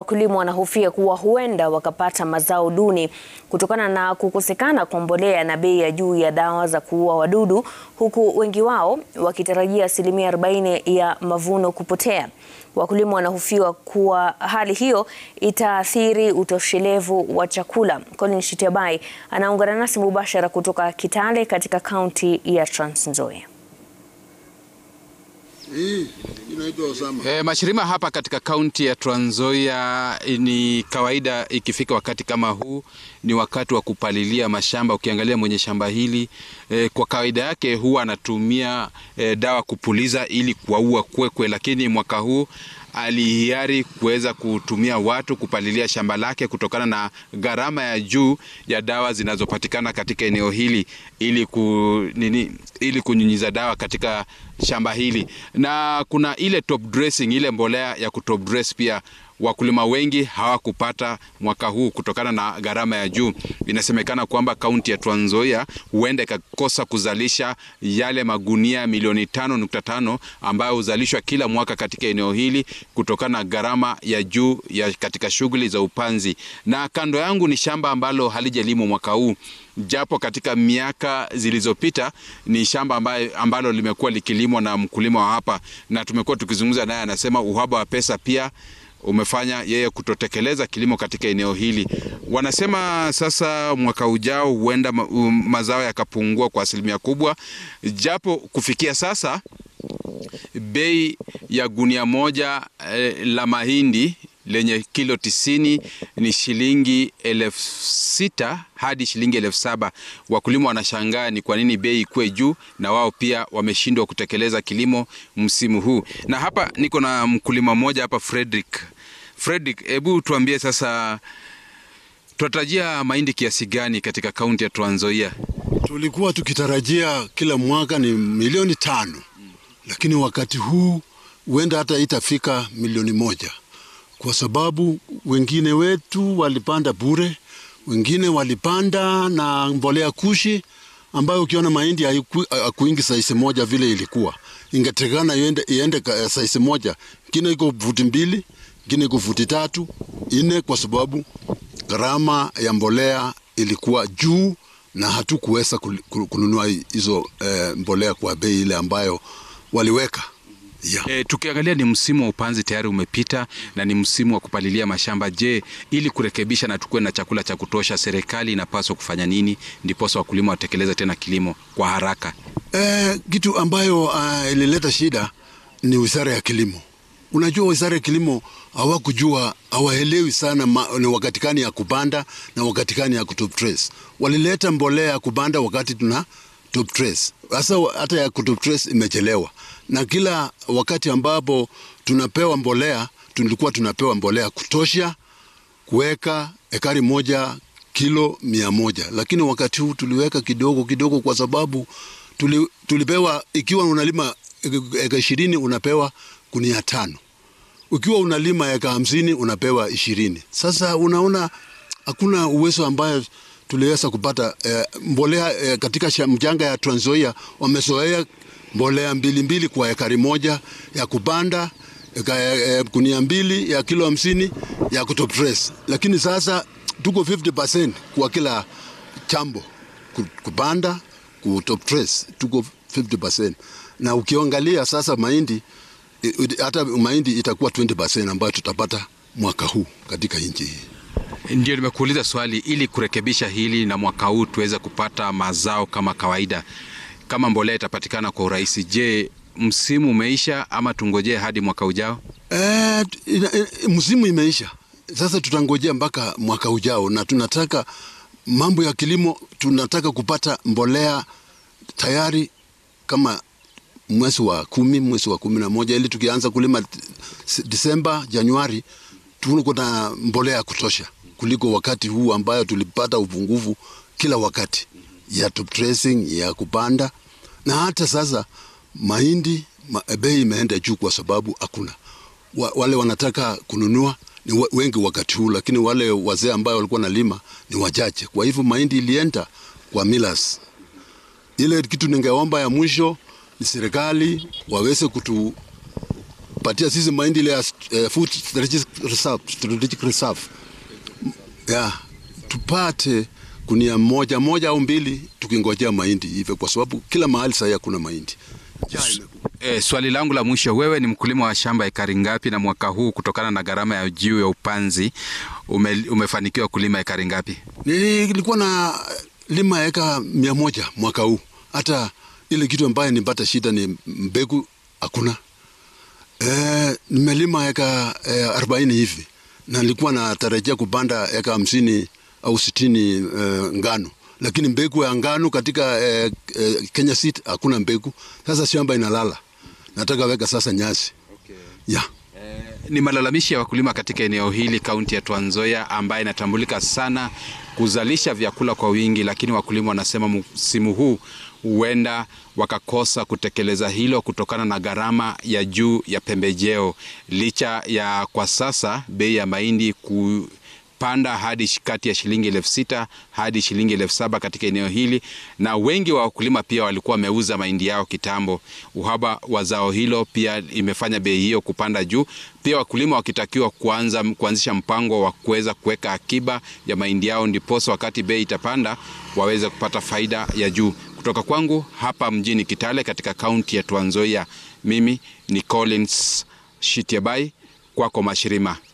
wakulima wanahofia kuwa huenda wakapata mazao duni kutokana na kukosekana kwa mbolea na bei ya juu ya dawa za kuua wadudu, huku wengi wao wakitarajia asilimia 40 ya mavuno kupotea. Wakulima wanahofiwa kuwa hali hiyo itaathiri utoshelevu wa chakula. Colin Shitiabai anaungana nasi mubashara kutoka Kitale katika kaunti ya Trans Nzoia. E, mashirima hapa katika kaunti ya Trans Nzoia ni kawaida, ikifika wakati kama huu ni wakati wa kupalilia mashamba. Ukiangalia mwenye shamba hili e, kwa kawaida yake huwa anatumia e, dawa kupuliza ili kuwaua kwekwe, lakini mwaka huu alihiari kuweza kutumia watu kupalilia shamba lake kutokana na gharama ya juu ya dawa zinazopatikana katika eneo hili ili ku, nini, ili kunyunyiza dawa katika shamba hili, na kuna ile top dressing, ile mbolea ya kutop dress pia wakulima wengi hawakupata mwaka huu kutokana na gharama ya juu. Inasemekana kwamba kaunti ya Trans Nzoia huenda ikakosa kuzalisha yale magunia milioni tano nukta tano ambayo huzalishwa kila mwaka katika eneo hili kutokana na gharama ya juu ya katika shughuli za upanzi. Na kando yangu ni shamba ambalo halijalimwa mwaka huu japo katika miaka zilizopita ni shamba ambayo, ambalo limekuwa likilimwa na mkulima wa hapa, na tumekuwa tukizungumza naye, anasema uhaba wa pesa pia umefanya yeye kutotekeleza kilimo katika eneo hili. Wanasema sasa mwaka ujao huenda ma, um, mazao yakapungua kwa asilimia kubwa, japo kufikia sasa bei ya gunia moja eh, la mahindi lenye kilo tisini ni shilingi elfu sita hadi shilingi elfu saba. Wakulima wanashangaa ni kwa nini bei ikuwe juu, na wao pia wameshindwa kutekeleza kilimo msimu huu. Na hapa niko na mkulima mmoja hapa, Frederick. Frederick, hebu tuambie sasa, tunatarajia mahindi kiasi gani katika kaunti ya Trans Nzoia? Tulikuwa tukitarajia kila mwaka ni milioni tano, lakini wakati huu huenda hata itafika milioni moja kwa sababu wengine wetu walipanda bure, wengine walipanda na mbolea kushi ambayo ukiona mahindi haikuingi saisi moja vile ilikuwa, ingetekana iende, iende saisi moja, ingine iko futi mbili, ingine iko futi tatu ine, kwa sababu gharama ya mbolea ilikuwa juu na hatukuweza kununua hizo eh, mbolea kwa bei ile ambayo waliweka. Yeah. E, tukiangalia ni msimu wa upanzi tayari umepita na ni msimu wa kupalilia mashamba. Je, ili kurekebisha na tukuwe na chakula cha kutosha, serikali inapaswa kufanya nini ndiposa wakulima watekeleze tena kilimo kwa haraka? E, kitu ambayo uh, ilileta shida ni wizara ya kilimo. Unajua, wizara ya kilimo hawakujua, hawaelewi sana ma, ni wakati gani ya kupanda na wakati gani ya kutop trace. Walileta mbolea ya kupanda wakati tuna top trace. Sasa hata ya kutop trace imechelewa, na kila wakati ambapo tunapewa mbolea tulikuwa tunapewa mbolea kutosha kuweka ekari moja kilo mia moja, lakini wakati huu tuliweka kidogo kidogo, kwa sababu tuli, tulipewa ikiwa unalima eka ishirini unapewa gunia tano, ukiwa unalima eka hamsini unapewa ishirini. Sasa unaona hakuna uwezo ambayo tuliweza kupata eh, mbolea eh, katika mjanga ya Trans Nzoia wamezoea mbolea mbili mbili kwa ekari moja ya kupanda eka, eh, kunia mbili ya kilo hamsini ya kutop trace, lakini sasa tuko 50% kwa kila chambo kupanda kutop trace tuko 50%, na ukiangalia sasa mahindi hata mahindi itakuwa 20% ambayo tutapata mwaka huu katika nchi hii. Ndio nimekuuliza swali ili kurekebisha hili na mwaka huu tuweze kupata mazao kama kawaida, kama mbolea itapatikana kwa urahisi. Je, msimu umeisha ama tungojee hadi mwaka ujao? E, msimu imeisha, sasa tutangojea mpaka mwaka ujao, na tunataka mambo ya kilimo, tunataka kupata mbolea tayari kama mwezi wa kumi, mwezi wa kumi na moja, ili tukianza kulima Disemba, Januari tuko na mbolea ya kutosha kuliko wakati huu ambayo tulipata upungufu kila wakati ya top dressing ya kupanda, na hata sasa mahindi ma, bei imeenda juu kwa sababu hakuna wa, wale wanataka kununua ni wengi wakati huu, lakini wale wazee ambao walikuwa nalima ni wachache. Kwa hivyo mahindi ilienda kwa millers. Ile kitu ningeomba ya mwisho ni serikali waweze kutu kupatia sisi mahindi ile ya eh, food strategic reserve, strategic reserve. Yeah, tupate kunia moja moja au mbili tukingojea mahindi hivyo, kwa sababu kila mahali sasa hakuna mahindi. Njaa imekuwa. E, swali langu la mwisho, wewe ni mkulima wa shamba ekari ngapi, na mwaka huu kutokana na gharama ya juu ya upanzi ume, umefanikiwa kulima ekari ngapi? Nilikuwa na lima eka mia moja mwaka huu. Hata ile kitu ambayo nipata shida ni mbegu hakuna. E, nimelima eka e, arobaini hivi na nilikuwa natarajia kupanda eka hamsini au sitini e, ngano, lakini mbegu ya ngano katika e, e, Kenya Seed hakuna mbegu. Sasa shamba inalala, nataka weka sasa nyasi Okay. yeah. Ni malalamishi ya wakulima katika eneo hili kaunti ya Trans Nzoia ambaye inatambulika sana kuzalisha vyakula kwa wingi, lakini wakulima wanasema msimu huu huenda wakakosa kutekeleza hilo kutokana na gharama ya juu ya pembejeo, licha ya kwa sasa bei ya mahindi ku panda hadi shi- kati ya shilingi elfu sita hadi shilingi elfu saba katika eneo hili, na wengi wa wakulima pia walikuwa wameuza mahindi yao kitambo. Uhaba wa zao hilo pia imefanya bei hiyo kupanda juu, pia wakulima wakitakiwa kuanza kuanzisha mpango wa kuweza kuweka akiba ya mahindi yao, ndiposa wakati bei itapanda waweze kupata faida ya juu. Kutoka kwangu hapa mjini Kitale katika kaunti ya Trans Nzoia, mimi ni Collins Shitiabai, kwako Mashirima.